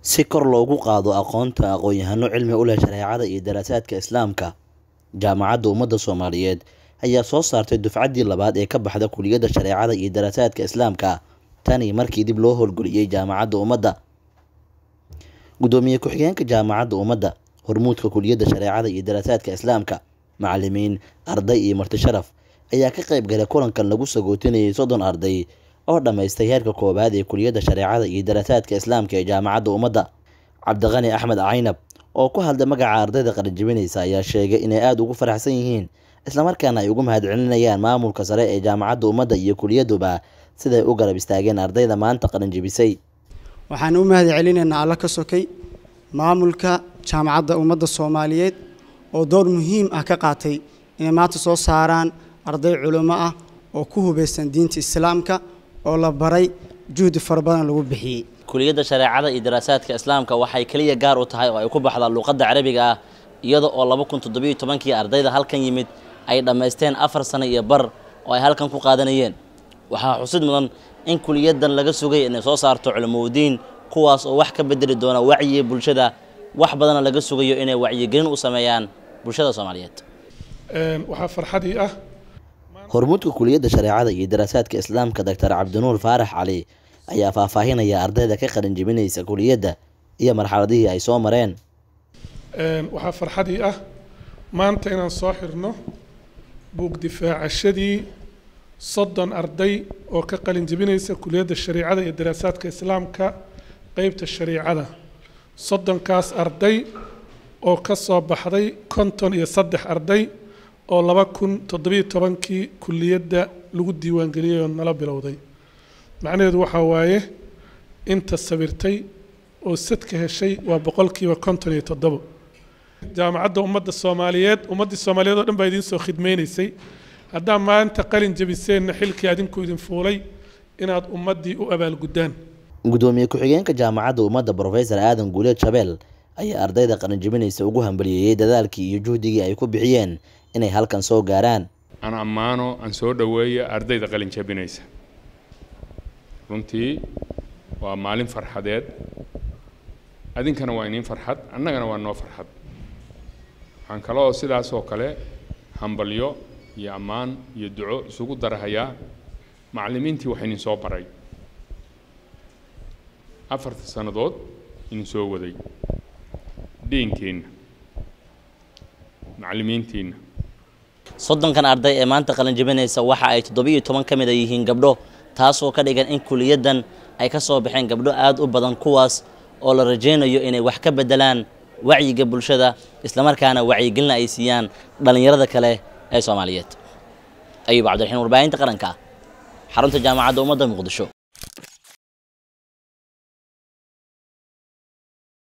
si kor loogu qaado aqoonta aqoon-yahano cilmi u leh shareecada iyo daraasaadka islaamka jaamacadda ummadda soomaaliyeed ayaa soo saartay dufcaddii labaad ee ka baxda kuliyadda shareecada iyo daraasaadka islaamka tani markii dib loo howlgeliyey jaamacadda ummadda guddoomiye ku-xigeenka jaamacadda ummadda hormuudka kuliyadda shareecada iyo daraasaadka islaamka macalimiin arday iyo marti sharaf ayaa ka qayb galay kulankan lagu sagootinayay soddon arday oo dhammaystay heerka koowaad ee kuliyadda shareecada iyo daraasaadka islaamka ee jaamacadda ummadda cabdiqani axmed caynab oo ku hadlay magaca ardayda qaranjibinaysa ayaa sheegay inay aada ugu faraxsan yihiin islamarkaana ay ugu mahadcelinayaan maamulka sare ee jaamacadda ummadda iyo kuliyadduba siday u garab istaageen ardayda maanta qaranjibisay waxaan u mahad celinaynaa alla ka sokay maamulka jaamacadda ummadda soomaaliyeed oo door muhiim ah ka qaatay inay maanta soo saaraan arday culimo ah oo ku hubaysan diinta islaamka oo la baray juhdi fara badan lagu bixiyey kuliyadda shareecada iyo daraasaadka islaamka waxay keliya gaar u tahay oo ay ku baxdaa luuqadda carabiga ah iyada oo laba kun toddobiyo tobankii ardayda halkan yimid ay dhammaysteen afar sano iyo bar oo ay halkan ku qaadanayeen waxaa xusid mudan in kuliyaddan laga sugay inay soo saarto culimowdiin kuwaas oo wax ka bedeli doona wacyiga bulshada wax badana laga sugayo inay wacyigelin u sameeyaan bulshada soomaaliyeed waxaa farxadii ah hormuudka kuliyadda shareecada iyo daraasaadka islaamka doctor cabdinuur faarax cali ayaa faahfaahinaya ardayda ka qalin jebinaysa kuliyadda iyo marxaladihii ay soo mareen waxaa farxadii ah maanta inaan soo xirno buug difaacashadii soddon arday oo ka qalin jebinaysa kuliyadda shareecada iyo daraasaadka islaamka qeybta shareicada soddonkaas arday oo ka soo baxday konton iyo saddex arday oo laba kun toddobiyo tobankii kuliyadda lagu diiwaangeliyey oo nala bilowday macnaheedu waxaa waaye inta sabirtay oo sadka heshay waa boqolkiiba konton iyo toddobo jaamacadda ummadda soomaaliyeed ummaddii soomaaliyeed oo dhan baa idiin soo khidmaynaysay haddaa maanta qalin jebiseenna xilkii adinku idin fuulay inaad ummaddii u abaalguddaan guddoomiye ku-xigeenka jaamacadda ummadda brofesor aadan guuleed shabeel ayaa ardayda qalin jebinaysa ugu hambaliyeeyey dadaalkii iyo juhdigii ay ku bixiyeen inay halkan soo gaaraan aan ammaano aan soo dhoweeyo ardayda qalin jebinaysa runtii waa maalin farxadeed adinkana waa iniin farxad annagana waa noo farxad waxaan kaloo sidaas oo kale hambalyo iyo ammaan iyo duco isugu darahayaa macallimiintii wax idin soo baray afarta sannadood idin soo waday dhiinkeenna macallimiintiinna soddonkan arday ee maanta qalin jebinaysa waxa ay toddobiyo toban ka mid a yihiin gabdho taasoo ka dhigan in kuliyaddan ay ka soo baxeen gabdho aada u badan kuwaas oo la rajaynayo inay wax ka beddelaan wacyiga bulshada islamarkaana wacyigelina ay siiyaan dhallinyarada kale ee soomaaliyeed ayuub cabdiraxiin warbaahinta qaranka xarunta jaamacadda ummadda muqdisho